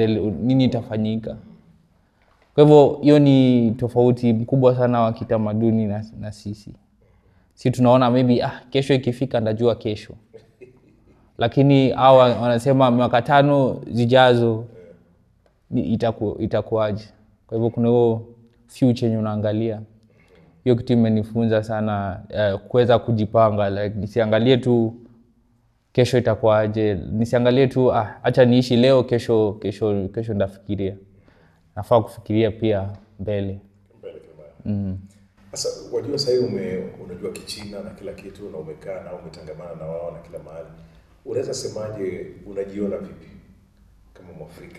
itaendele, nini itafanyika. Kwa hivyo hiyo ni tofauti mkubwa sana wa kitamaduni na, na sisi. Si tunaona maybe ah, kesho ikifika ndajua kesho, lakini hawa wanasema miaka tano zijazo ni- itaku, itakuwaje. Kwa hivyo kuna hiyo future yenye unaangalia. Hiyo kitu imenifunza sana uh, kuweza kujipanga like, nisiangalie tu kesho itakuwaje, nisiangalie tu ah, acha niishi leo, kesho kesho kesho ndafikiria. Nafaa kufikiria pia mbele. mbele kama sasa wajua sahii ume unajua kichina na kila kitu na umekaa na umetangamana na wao na kila mahali unaweza semaje unajiona vipi kama mwafrika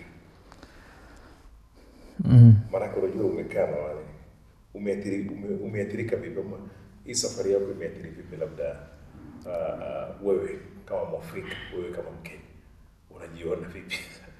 mm. maanake unajua umekaa na wale umeathiri, ume, umeathirika vipi ama hii safari yako imeathiri vipi labda uh, uh, wewe kama mwafrika wewe kama mkenya unajiona vipi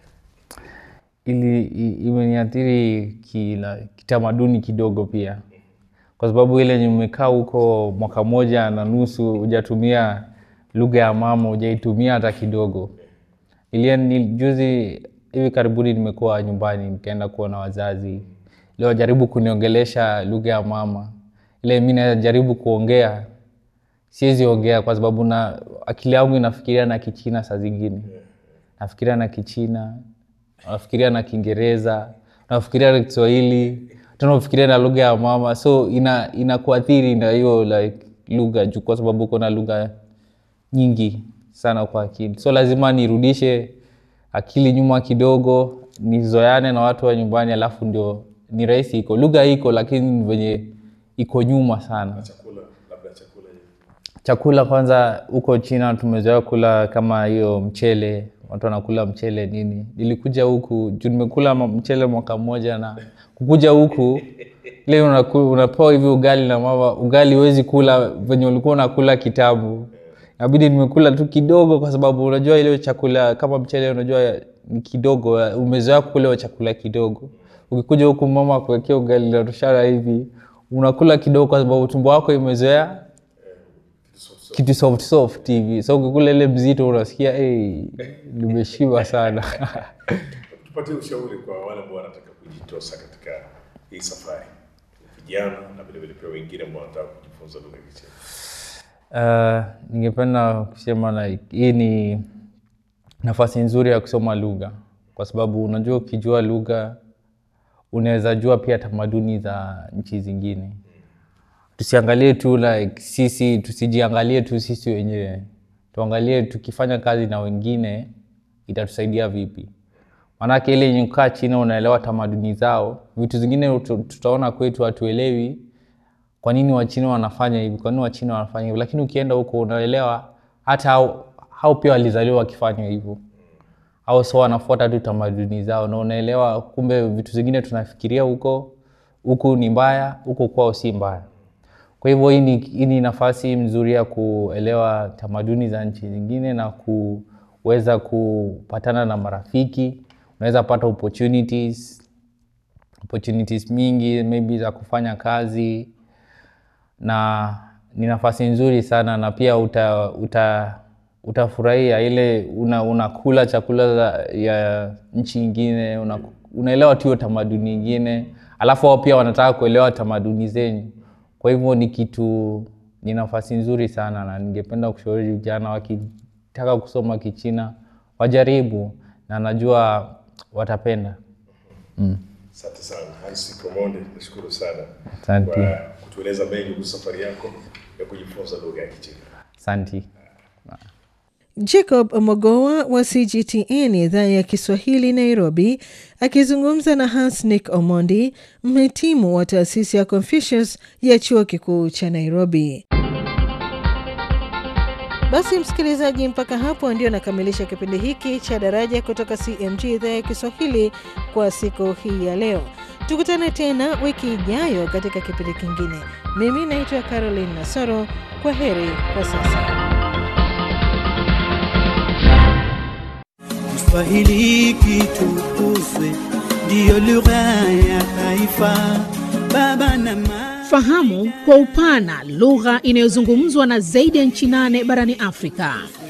ili i- imeniathiri kila kitamaduni kidogo pia, kwa sababu ile yenye umekaa huko mwaka moja na nusu hujatumia lugha ya mama, hujaitumia hata kidogo. Ilia ni juzi hivi karibuni nimekuwa nyumbani nikaenda kuona wazazi, ile wajaribu kuniongelesha lugha ya mama, ile mi najaribu kuongea siwezi ongea kwa sababu na akili yangu inafikiria na Kichina saa zingine, nafikiria na Kichina, nafikiria na Kiingereza, nafikiria na Kiswahili, tena nafikiria na lugha ya mama, so ina inakuathiri na hiyo like lugha juu, kwa sababu uko na lugha nyingi sana kwa akili, so lazima nirudishe akili nyuma kidogo, nizoeane na watu wa nyumbani, alafu ndio ni rahisi. Iko lugha iko, lakini ni venye iko nyuma sana chakula labda chakula hivi chakula kwanza huko china tumezoea kula kama hiyo mchele watu wanakula mchele nini nilikuja huku juu nimekula ma- mchele mwaka mmoja na kukuja huku ile unaku- unapewa hivi ugali na mama ugali huwezi kula venye ulikuwa unakula kitambo inabidi nimekula tu kidogo kwa sababu unajua ile chakula kama mchele unajua ni kidogo umezoea kukula hiyo chakula kidogo ukikuja huku mama kuwekea ugali na toshara hivi unakula kidogo kwa sababu tumbo wako imezoea kitu soft soft hivi so ukikula ile mzito unasikia hey, nimeshiba sana tupatie ushauri kwa wale ambao wanataka kujitosa katika hii safari vijana na vilevile pia wengine ambao wanataka kujifunza lugha ya Kichina uh, ningependa kusema like, hii ni nafasi nzuri ya kusoma lugha kwa sababu unajua ukijua lugha unaweza jua pia tamaduni za nchi zingine tusiangalie tu like sisi tusijiangalie tu sisi wenyewe tuangalie tukifanya kazi na wengine itatusaidia vipi maanake ile yenye kukaa chini unaelewa tamaduni zao vitu zingine utu- tutaona kwetu hatuelewi kwa nini wachina wanafanya hivi kwa nini wachina wanafanya hivi lakini ukienda huko unaelewa hata hao, hao pia walizaliwa wakifanya hivyo au so wanafuata tu tamaduni zao na unaelewa kumbe vitu zingine tunafikiria huko huku ni mbaya huku kwao si mbaya kwa hivyo hii ni, hii ni nafasi mzuri ya kuelewa tamaduni za nchi zingine na kuweza kupatana na marafiki unaweza pata opportunities opportunities mingi maybe za kufanya kazi na ni nafasi nzuri sana na pia uta, uta, utafurahia ile una, unakula chakula za, ya nchi ingine una, unaelewa tu hiyo tamaduni ingine alafu wao pia wanataka kuelewa tamaduni zenyu kwa hivyo ni kitu ni nafasi nzuri sana na ningependa kushauri vijana wakitaka kusoma kichina wajaribu na najua watapenda asante sana hansi komonde nashukuru sana Asante. kwa kutueleza mengi kuhusu safari yako ya kujifunza lugha ya kichina asanti Jacob Omogowa wa CGTN idhaa ya Kiswahili Nairobi, akizungumza na Hansnick Omondi, mhitimu wa taasisi ya Confucius ya chuo kikuu cha Nairobi. Basi msikilizaji, mpaka hapo ndio nakamilisha kipindi hiki cha Daraja kutoka CMG idhaa ya Kiswahili kwa siku hii ya leo. Tukutane tena wiki ijayo katika kipindi kingine. Mimi naitwa Caroline Nasoro. Kwa heri kwa sasa. Kiswahili kitukuzwe, ndiyo lugha ya taifa. Baba na mama Fahamu kwa upana lugha inayozungumzwa na zaidi ya nchi nane barani Afrika.